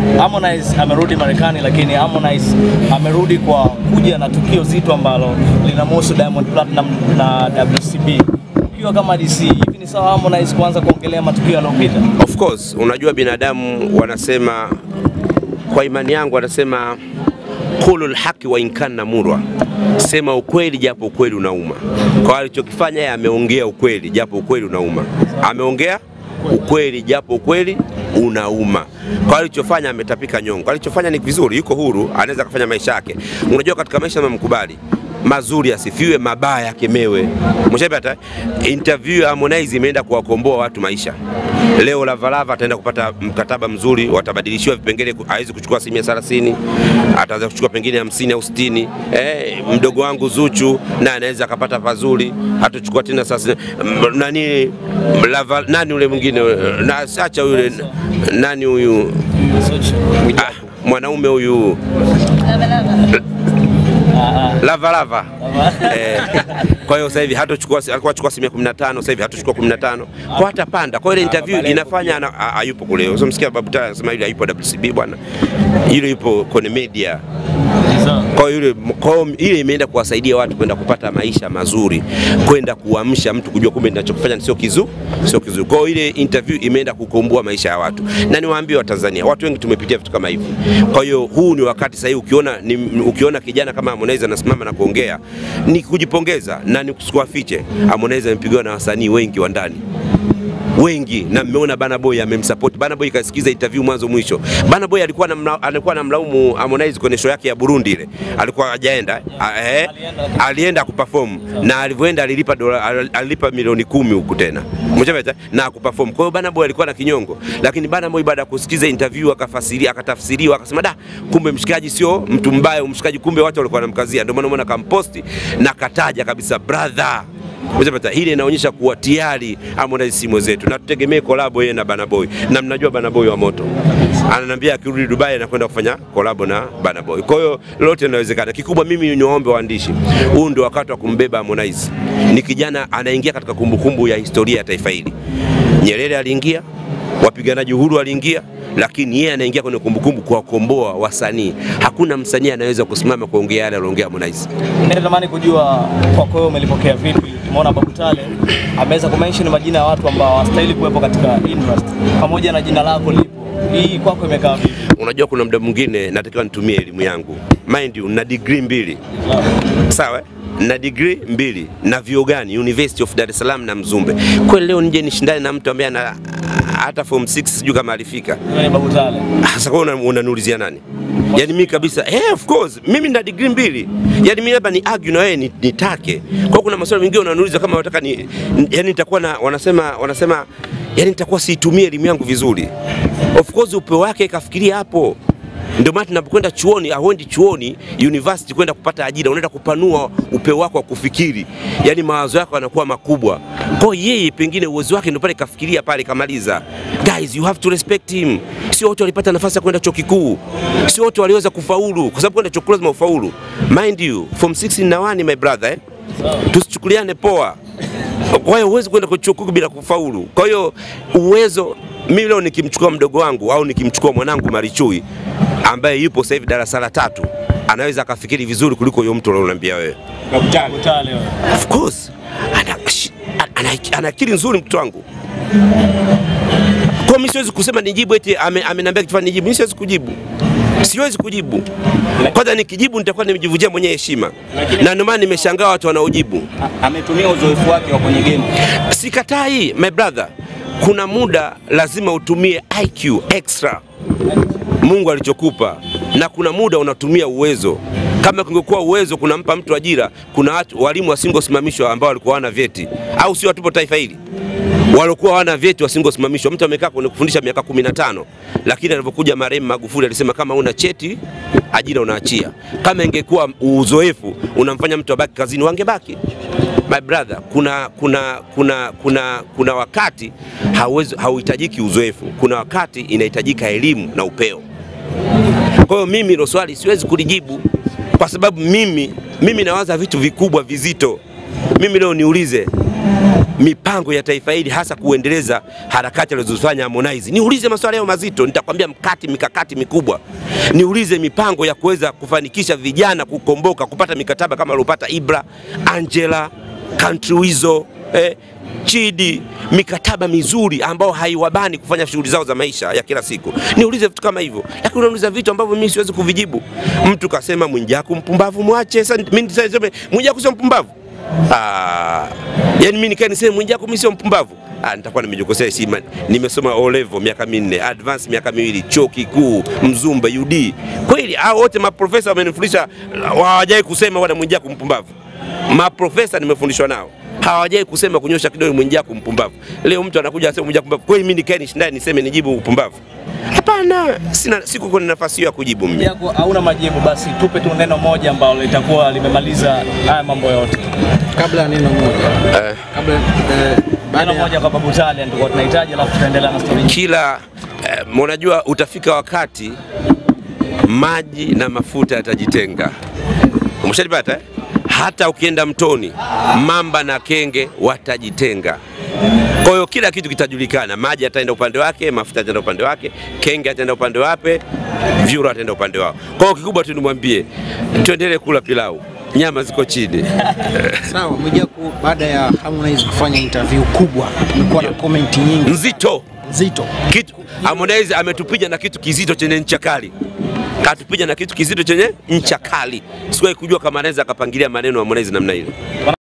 Harmonize amerudi Marekani, lakini Harmonize amerudi kwa kuja na tukio zito ambalo linamhusu Diamond Platinum na WCB. Ukiwa kama DC, hivi ni sawa Harmonize kuanza kuongelea matukio yaliyopita? Of course, unajua binadamu wanasema, kwa imani yangu wanasema kulul haki wa inkana murwa, sema ukweli japo ukweli unauma. Kwa alichokifanya yeye, ameongea ukweli japo ukweli unauma, ameongea ukweli japo ukweli unauma. Kwa alichofanya ametapika nyongo, alichofanya ni vizuri, yuko huru, anaweza kufanya maisha yake. Unajua katika maisha mkubali mazuri asifiwe, mabaya akemewe. Mshapata interview ya Harmonize imeenda kuwakomboa watu maisha. Leo Lavalava ataenda kupata mkataba mzuri, watabadilishiwa vipengele, hawezi kuchukua asilimia 30, ataanza kuchukua pengine 50 au 60. Eh, mdogo wangu Zuchu na anaweza akapata pazuri, hatochukua tena sasa m- nani Lava, nani ule mwingine na acha yule nani huyu ah, mwanaume huyu lava lava eh, kwa hiyo sasa hivi hatochukua, alikuwa achukua asilimia 15, sasa hivi hatochukua 15, kwa hatapanda. Kwa hiyo ile interview inafanya ana- ha- hayupo kule. Usimsikia Babu Tale anasema yule hayupo WCB bwana, yule yupo kwenye media. Kwa hiyo yule, kwa hiyo ile imeenda kuwasaidia watu kwenda kupata maisha mazuri, kwenda kuamsha mtu kujua kumbe ninachokifanya sio kizu sio kizuri. Kwa hiyo ile interview imeenda kukomboa maisha ya watu, na niwaambie Watanzania, watu wengi tumepitia vitu kama hivi. Kwa hiyo huu ni wakati sahihi, ukiona ni, ukiona kijana kama Harmonize anasimama na kuongea ni kujipongeza na ni kusiwafiche. Harmonize amepigiwa na wasanii wengi wa ndani wengi na mmeona Bana Boy amemsupport. Bana Boy kasikiza interview mwanzo mwisho. Bana Boy alikuwa anamla, alikuwa anamlaumu Harmonize kwenye show yake ya Burundi ile, alikuwa hajaenda a- eh, alienda kuperform na alivyoenda alilipa dola, al- alilipa milioni kumi huku tena Umeshapata? na kuperform. Kwa hiyo Bana Boy alikuwa na kinyongo, lakini Bana Boy baada ya kusikiza interview akafasiria, akatafsiriwa, akasema da, kumbe mshikaji sio mtu mbaya, mshikaji kumbe watu walikuwa wanamkazia. Ndio maana umeona kamposti na kataja kabisa brother Umeshapata? Ile inaonyesha kuwa tayari Harmonize si mwenzetu na tutegemee kolabo yeye na Bana Boy, na mnajua Bana Boy wa moto, ananiambia akirudi Dubai anakwenda kufanya kolabo na Bana Boy. Kwa hiyo lolote linawezekana. Kikubwa mimi niwaombe waandishi, huu ndio wakati wa kumbeba Harmonize. Ni kijana anaingia katika kumbukumbu ya historia ya taifa hili. Nyerere aliingia, wapiganaji uhuru waliingia, lakini yeye anaingia kwenye kumbukumbu kuwakomboa wasanii. Hakuna msanii anaweza kusimama kuongea yale aliongea Harmonize. Mimi natamani kujua kwako wewe umelipokea vipi? Tumeona Babu Tale ameweza kumention majina ya watu ambao hawastahili kuwepo katika industry pamoja na jina lako lipo. Hii kwako imekaa vipi? Unajua, kuna muda mwingine natakiwa nitumie elimu yangu. Mind you, na degree mbili sawa, eh? na degree mbili na vyuo gani? University of Dar es Salaam na Mzumbe. Kweli leo nije nishindane na mtu ambaye ana hata form 6 sijui kama alifika. Wewe ni Babu Tale. Sasa kwa una- unaniulizia nani? Yaani mimi kabisa, eh, of course mimi na degree mbili. Yaani mimi labda ni argue na wewe ni- nitake. Kwa kuna maswali mengine unaniuliza kama unataka ni yani nitakuwa na wanasema wanasema yani nitakuwa siitumie elimu yangu vizuri. Of course upeo wake kafikiria hapo. Ndio maana tunapokwenda chuoni, hauendi chuoni university kwenda kupata ajira, unaenda kupanua upeo wako wa kufikiri, yaani mawazo yako yanakuwa makubwa. Kwa hiyo yeye pengine uwezo wake ndio pale kafikiria pale kamaliza. Guys, you have to respect him. Sio wote walipata nafasi ya kwenda chuo kikuu, sio wote waliweza kufaulu, kwa sababu kwenda chuo kikuu lazima ufaulu. Mind you, form 6 na 1 my brother eh? Tusichukuliane poa. Kwa hiyo huwezi kwenda kwa chuo kikuu bila kufaulu. Kwa hiyo uwezo, mimi leo nikimchukua mdogo wangu au nikimchukua mwanangu Marichui ambaye yupo sasa hivi darasa la tatu, anaweza akafikiri vizuri kuliko huyo mtu unaoniambia wewe. Babu Tale wewe. Of course ana, shi- ana, ana akili nzuri mtoto wangu. Kwa mimi siwezi kusema nijibu eti ame- ameniambia kitu fulani nijibu. Mimi siwezi kujibu, siwezi kujibu. Kwanza nikijibu nitakuwa nimejivunjia mwenyewe heshima, na ndio maana nimeshangaa watu wanaojibu. ametumia uzoefu wake wa kwenye game. Sikatai my brother, kuna muda lazima utumie IQ extra Mungu alichokupa, na kuna muda unatumia uwezo. Kama kungekuwa uwezo kunampa mtu ajira, kuna watu walimu wasingosimamishwa ambao walikuwa wana vyeti, au sio? Tupo taifa hili walikuwa wana vyeti wasingosimamishwa. Mtu amekaa kwenye kufundisha miaka 15 lakini alipokuja marehemu Magufuli alisema kama una cheti ajira unaachia. Kama ingekuwa uzoefu unamfanya mtu abaki kazini, wangebaki my brother, kuna kuna kuna kuna kuna wakati hauwezi hauhitajiki uzoefu, kuna wakati inahitajika elimu na upeo. Kwa hiyo mimi hilo swali siwezi kulijibu kwa sababu mimi mimi nawaza vitu vikubwa vizito. Mimi leo niulize mipango ya taifa hili hasa kuendeleza harakati alizozifanya Harmonize. Niulize maswali hayo mazito, nitakwambia mkati mikakati mikubwa. Niulize mipango ya kuweza kufanikisha vijana kukomboka, kupata mikataba kama aliopata Ibra, Angela, Country Wizo, eh, Chidi, mikataba mizuri ambao haiwabani kufanya shughuli zao za maisha ya kila siku. Niulize vitu kama hivyo, lakini unauliza vitu ambavyo mimi siwezi kuvijibu. Mtu kasema Mwijaku mpumbavu, mwache. Sasa mimi niseme Mwijaku sio mpumbavu? Ah, yani mimi nikae niseme Mwijaku mimi sio mpumbavu? Ah, nitakuwa nimejikosea heshima. Nimesoma O level miaka minne, advance miaka miwili, chuo kikuu, Mzumbe, UD. Kweli hao wote maprofesa wamenifundisha, hawajai kusema wana Mwijaku mpumbavu. Maprofesa nimefundishwa nao hawajai kusema kunyosha kidole Mwijaku mpumbavu. Leo mtu anakuja asema Mwijaku mpumbavu. Kweli mimi nikae nishindane niseme nijibu upumbavu? Hapana, sina siku kwenye nafasi hiyo ya kujibu mimi. yako hauna majibu, basi tupe tu neno moja ambalo litakuwa limemaliza haya mambo yote. Kabla ya neno moja, Eh, kabla eh, baada Neno ya moja kwa Babu Tale ndio tunahitaji, alafu tutaendelea na story nyingine. kila eh, unajua utafika wakati maji na mafuta yatajitenga. Umeshalipata eh? Hata ukienda mtoni, mamba na kenge watajitenga. Kwa hiyo kila kitu kitajulikana, maji yataenda upande wake, mafuta yataenda upande wake, kenge ataenda upande wape, vyura ataenda upande wao. Kwa hiyo kikubwa tu nimwambie, tuendelee kula pilau, nyama ziko chini. sawa, Mwijaku baada ya Harmonize kufanya interview kubwa, kumekuwa na comment nyingi Nzito nzito. kitu Harmonize ametupiga na kitu kizito chenye ncha kali, katupiga na kitu kizito chenye ncha kali. Sikuwahi kujua kama anaweza akapangilia maneno Harmonize namna ile.